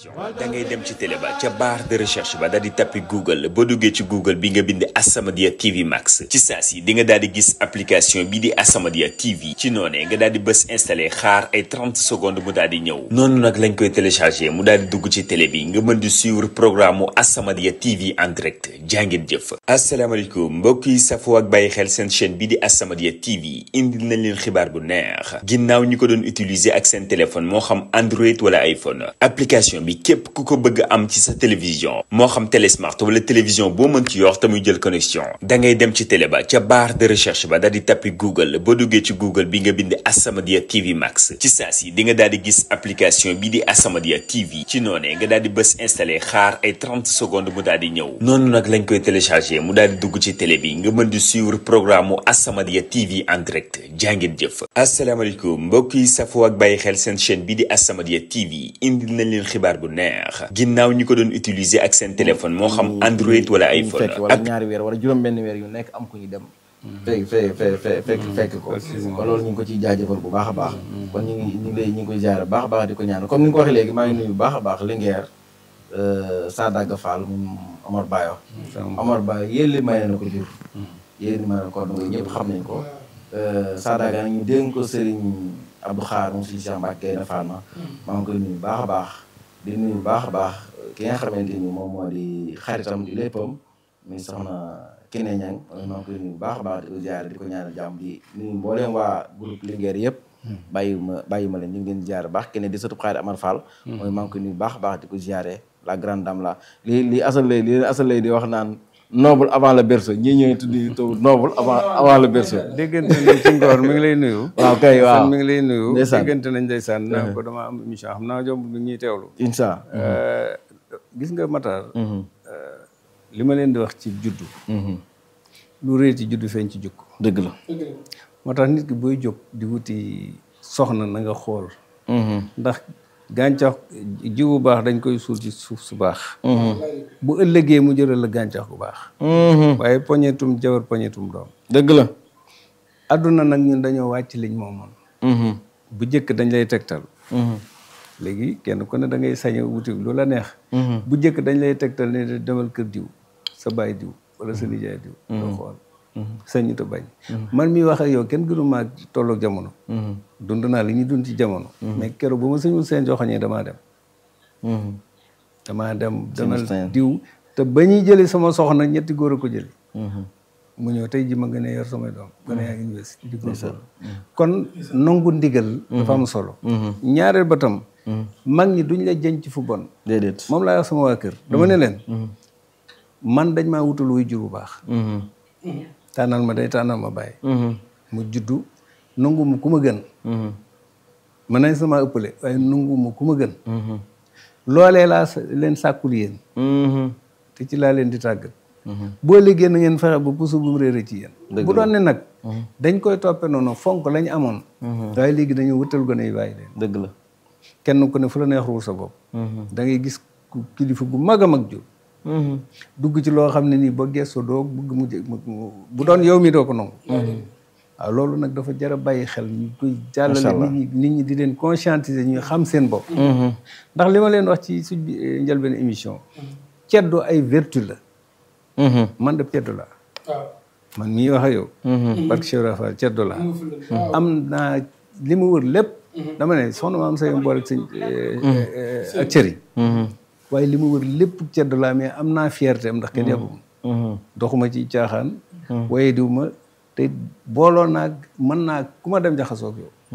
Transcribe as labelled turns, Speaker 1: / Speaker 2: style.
Speaker 1: télévision da ngay dem ci télé ba ca barre de recherche ba daal di tappi google boo duggee ci google bi nga bind As-Samadiyya TV Max ci saa si di nga daal di gis application bi di As-Samadiyya TV ci noonee nga daal di bës installé xaar ay 30 secondes mu daal di ñëw noonu nag lañ koy téléchargé mu daal di dugg ci télé bi nga mën di suivre programme mu As-Samadiyya TV en direct jàngeen jëf asalaamaaleykum mbokk yi safoo ak bàyyi xel seen chaîne bi di As-Samadiyya TV indil nañ leen xibaar bu neex ginnaaw ñi ko doon utiliser ak seen téléphone moo xam Android wala iPhone application bi képp ku ko bëgg am ci sa télévision moo xam télé smart wala télévision boo mën ci yor te muy jël connexion da ngay dem ci télé ba ca barre de recherche ba daal di tappi Google boo duggee ci Google bi nga bind As-Samadiyya TV Max ci saa si di nga daal di gis application bi di As-Samadiyya TV ci noonee nga daal di bës installé xaar ay 30 secondes mu daal di ñëw noonu nag lañ koy téléchargé mu daal di dugg ci télé bi nga mën di suivre programme mu As-Samadiyya TV en direct jàngeen jëf asalaamaaleykum mbokk yi safoo ak bàyyi xel seen chaîne bi di As-Samadiyya TV indil nañ leen xibaar bu neex ginnaaw ñi ko doon utiliser ak seen téléphone moo xam Android wala iPhone
Speaker 2: fekk wala ñaari weer wala juróom benn weer yu nekk am ku ñu dem fekk fekk fekk fekk fekk ko kon loolu ñu ngi ko ciy jaajëfal bu baax a baax kon ñu ngi ñu ngi lay ñu ngi koy ziare bu baax a baax di ko ñaanal comme ni nga ko waxee léegi maa ngi nuyu bu baax a baax Linguère Sadaga Fall moom Omar Bayo Omar Bayo yéen li may na ko jur yéen li may na ko donc ñëpp xam nañ ko Sadaga ñu dénk ko Serigne Abdou Xaar moom si Cheikh Mbacke na Fatma maa ngi koy nuyu bu baax a baax di nuyu bu baax a baax ki nga xamante ni moom moo di xaritam di léppam muy soxna Kine Ñang maa ngi koy nuyu bu baax a baax di ko ziare di ko ñaanal jàmm di nuyu mbooleem waa groupe Linguère yëpp bàyyi ma bàyyi ma leen ñu ngi leen ziare baax Kine di sëtu xaari Amar Fall mooy maa ngi koy nuyu bu baax a baax di ko ziare la grande dame la li li asal lay li asal lay di wax naan noble avant le berceau ñii ñooy tuddi taw noble avant avant le berceau
Speaker 3: déggante nañ ci ngoor mi ngi lay nuyu
Speaker 2: waaw kay waaw
Speaker 3: san mi ngi lay nuyu
Speaker 2: ndeysaan
Speaker 3: déggante nañ ndeysaan naa ko dama am émission xam naa jomb bi ñuy teewlu
Speaker 2: incha
Speaker 3: gis nga Matar li ma leen di wax ci juddu lu réer ci juddu feeñ ci jukk
Speaker 2: dëgg la
Speaker 3: moo tax nit ki booy jóg di wuti soxna na nga xool ndax gàncax jiwu baax dañ koy suul ci suuf su baax bu ëllëgee mu jëral la gàncax gu baax waaye poñetum jabar poñetum doom
Speaker 2: dëgg la
Speaker 3: adduna nag ñun dañoo wàcc liñ moomoon bu jëkk dañ lay tegtal léegi kenn ku ne da ngay sañ a wuti lu la neex bu jëkk dañ lay tegtal ne demal kër diw sa baay diw wala sa nijaay diw nga xool sañu te bañ man mi wax ak yow kenn gënu maa tolloog jamono dund naa li ñuy dund ci jamono mais keroog bu ma sañul seen joxoñee damaa dem damaa dem demal diw te ba ñuy jëli sama soxna ñetti góor a ko jëli mu ñëw tey ji ma gën a yor samay doom gën a yaa université di góorgóorlu kon nangu ndigal dafa am solo ñaareel ba tam mag ñi duñ la jën ci fu bon
Speaker 2: déedéet
Speaker 3: moom laa wax sama waa kër dama ne leen man dañ maa wutal wuy jur bu baax tànnal ma day tànnal ma bàyyi mu juddu nangu mu ku ma gën mën nañ sama ëppale waaye nangu mu ku ma gën loolee laa leen sàkkul yéen te ci laa leen di tàggat boo liggéey na ngeen fexe ba puso bu mu réere ci yéen bu doon ne nag dañ koy toppe noonu fonk lañ amoon waaye léegi dañoo wutal gone yi bàyyi leen
Speaker 2: dëgg la
Speaker 3: kenn ku ne fu la neex ruur sa bopp da ngay gis kilifa gu mag a mag jur dugg ci loo xam ne nii ba gëstoo doo bëgg mu bu doon yow mi doo ko nangu waaw loolu nag dafa jar a bàyyi xel ñu koy jàllale nit ñi nit ñi di leen conscientiser ñu xam seen bopp ndax li ma leen wax ci suñ njëlbeen émission ceddo ay vertu la man de ceddo la man mii wax ak yow parce que Cheikh Rafa ceddo la am naa li mu wër lépp dama ne soxna ma am say mboole ak sëñ ak cëri waaye li mu wër lépp ceddo laa mais am naa fierté am ndax kenn yàbbuma doxuma ci caaxaan waaye diw ma te booloo naa mën naa ku ma dem jaxasoo ak yow